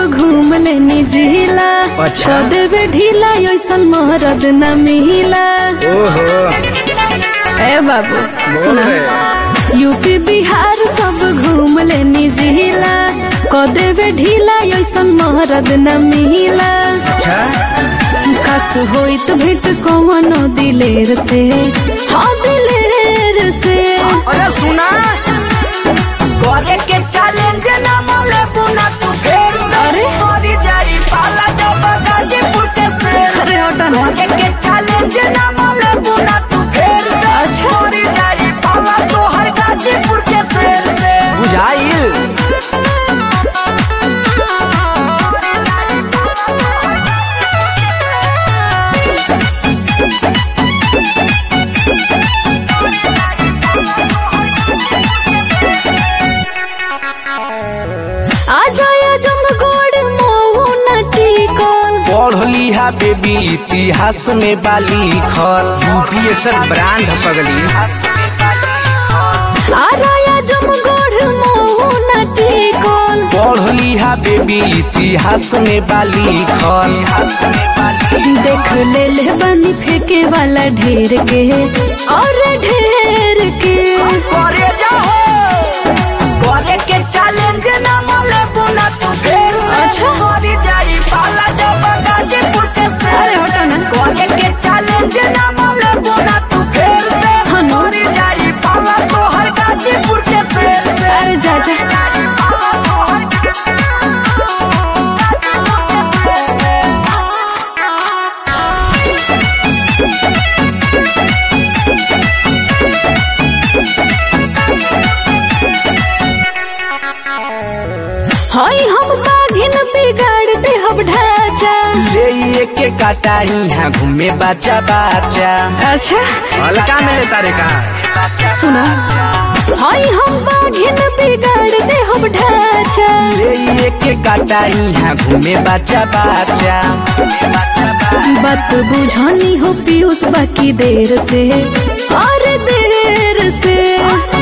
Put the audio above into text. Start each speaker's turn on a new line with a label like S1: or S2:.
S1: घूम लेनी जिला
S2: अच्छा।
S1: कह देवे ढीला ऐसन मरद न मिला
S2: ओहो
S1: ए बाबू
S2: बोल
S1: सुना
S2: रे।
S1: यूपी बिहार सब घूम लेनी जिला कह देवे ढीला ऐसन मरद न मिला
S2: अच्छा
S1: खास होइत भेट कवनो दिलेर से हाँ दिलेर से
S2: अरे सुना करे के चैलेंज ना मोले पुना तू फेर से
S1: अरे?
S2: मरी जाई पाला जब गाजीपुर के शेर
S1: अरे हटा ना
S2: करे के चैलेंज ना मोले पुना तू फेर से
S1: अच्छा।
S2: मरी जाई पाला तो हर गाजीपुर के शेर से बुझाइल
S1: आ जाया जम गोड़ मोहू नटी कौन
S2: पढ़ लिहा बेबी इतिहास में बाली खर यूपी एक्सर ब्रांड पगली
S1: आ राया जम गोड़ मोहू नटी कौन
S2: पढ़ लिहा बेबी इतिहास में बाली खर इतिहास में बाली
S1: देख ले ले बनी फेंके वाला ढेर के और ढेर के
S2: करे जाओ करे के चैलेंज ना मोले बुना तू फेर से
S1: अच्छा।
S2: मरी जाई पाला जब गाजीपुर के शेर
S1: अरे हटा ना।
S2: करे के चैलेंज ना मोले बुना तू फेर से
S1: हाँ ना।
S2: मरी जाई पाला तो हर गाजीपुर के शेर से
S1: अरे जा जा हाय हम बाघिन बिगाड़ दे हम ढांचा
S2: ले ये के काटाई है घूमे बाचा बाचा
S1: अच्छा
S2: हल्का में लेता रे का
S1: सुना हाय हम बाघिन बिगाड़ दे हम ढांचा
S2: ले ये के काटाई है घूमे बाचा बाचा
S1: बात बुझानी हो पीयूष बाकी देर से और देर से